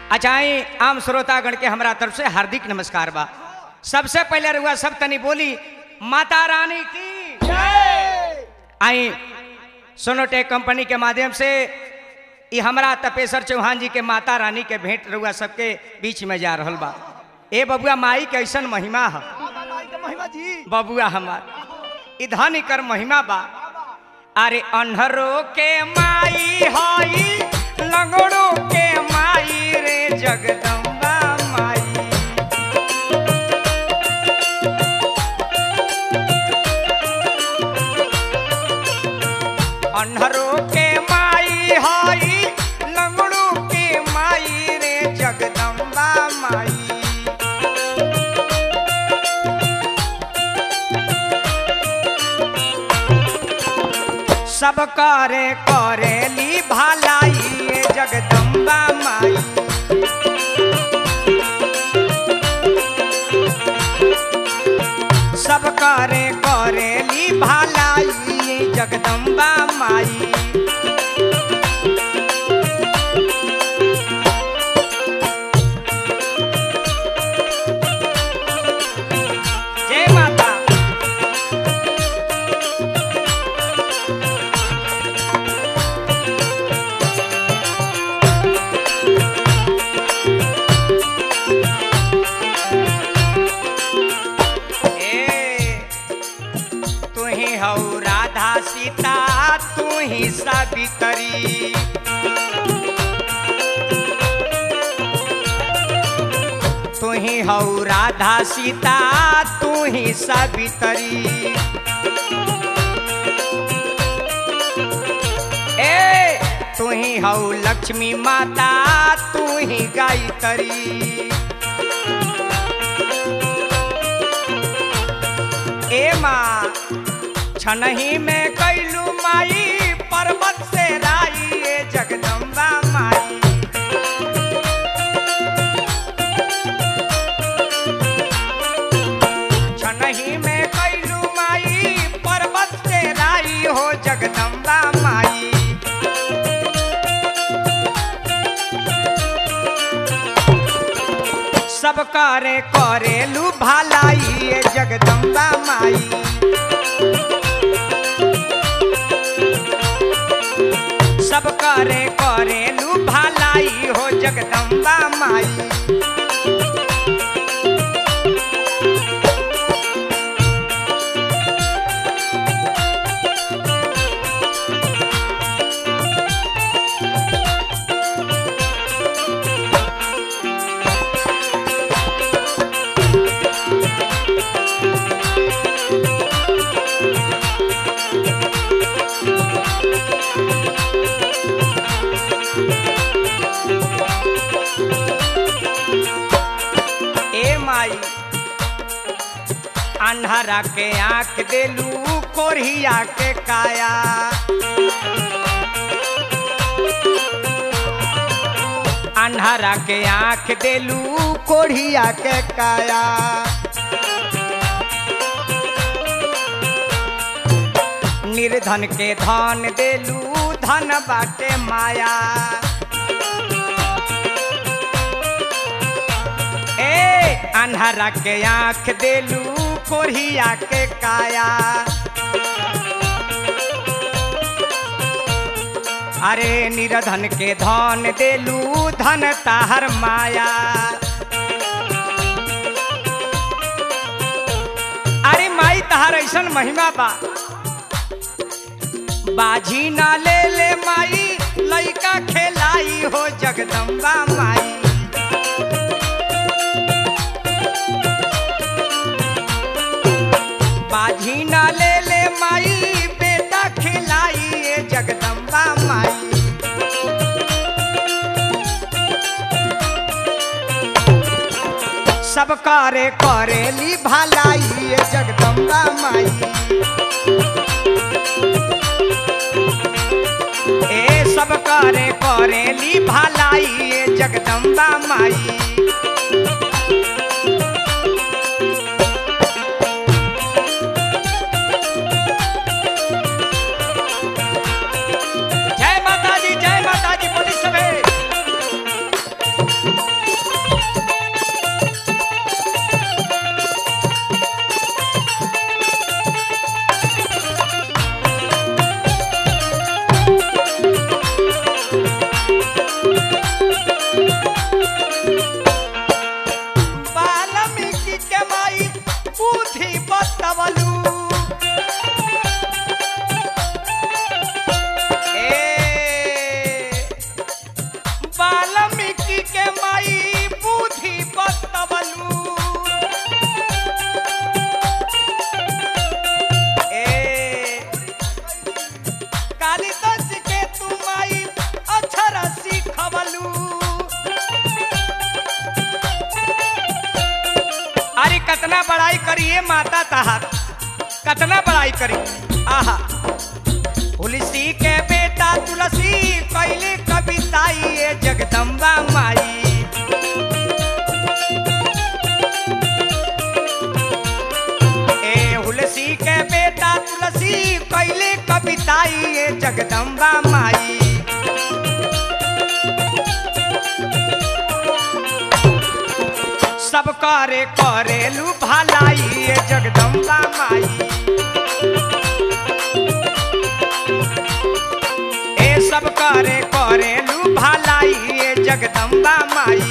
अच्छा आई आम श्रोतागण के हमरा तरफ से हार्दिक नमस्कार बा सबसे पहले रुआ सब तनी बोली माता रानी की आई सोनोटेक कंपनी के माध्यम से ई हमरा तपेश्वर चौहान जी के माता रानी के भेंट रुआ सबके बीच में जा रहल बा ए बबुआ माई के ऐसन महिमा है महिमा जी बबुआ हमार ई धनी कर महिमा बा अरे अन्हरो के माई हई लगड़ो के माई रे जगदम्बा माई अन्हरो के माई हई लगड़ो के माई रे जगदम्बा माई सब करे करेली भलाई ये जगदम्बा माई सब करे करेली भलाई ये जगदम्बा माई जय माता ए तू ही हऊ राधा सीता तू ही सावित्री तू ही हऊ राधा सीता तू ही सावित्री ए तू ही हऊ लक्ष्मी माता तू ही गायत्री ए माँ छनही में कैलू माई पर्वत से राई ए जगदम्बा माई छनही में कैलू माई पर्वत से राई हो जगदम्बा माई सब करे करेलू भलाई ये जगदम्बा माई सब करे करेलू भलाई हो जगदम्बा माई ए माई अन्हरा के आंख देलू कोरिया के काया अन्हरा के आंख देलू कोढ़िया के काया निर्धन के धन देलू धन बाटे माया ए अन्हरा के आंख देलू कोढ़िया के काया अरे निरधन के धन देलू धन ताहर माया अरे माई तहार ऐसन महिमा बा बाजी ना ले ले माई लइका खेलाई हो जगदम्बा माई बाजी ना ले ले माई बेटा खिलाई ये जगदम्बा माई सब करे करेली भलाई ये जगदम्बा माई ए सब करे करेली भलाई ये जगदम्बा माई जय माता दी जय माता दी बोली सबे कतना बड़ाई करिए माता तहार कतना बड़ाई करी आहा तुलसी के बेटा तुलसी कैले कविताई ये जगदम्बा माई ए तुलसी के बेटा तुलसी कैले कविताई ये जगदम्बा माई सब करे करेलू भलाई ये जगदम्बा माई ए सब करे करेलू भलाई ये जगदम्बा माई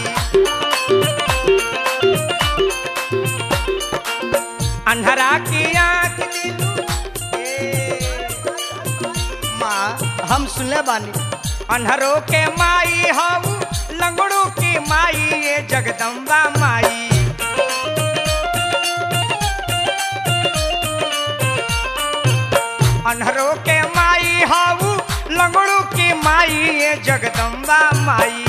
अंधरा की आंख दिलू ए, माँ हम सुनले बानी अन्हरों के माई हम लंगड़ू की माई ये जगदम्बा माई अन्हरों के माई हाऊ लंगड़ू की माई ये जगदम्बा माई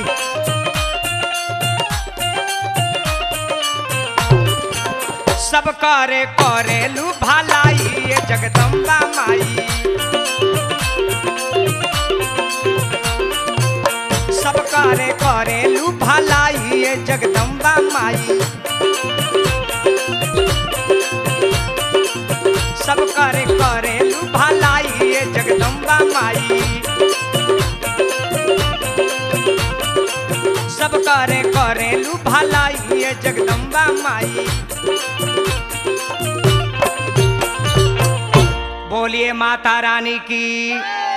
सब करे करेलू भलाई ये जगदम्बा माई सब करे करेलू भलाई ये जगदम्बा माई सब करे करेलू भलाई ये जगदम्बा माई सब करे करेलू भलाई ये जगदम्बा माई बोलिए माता रानी की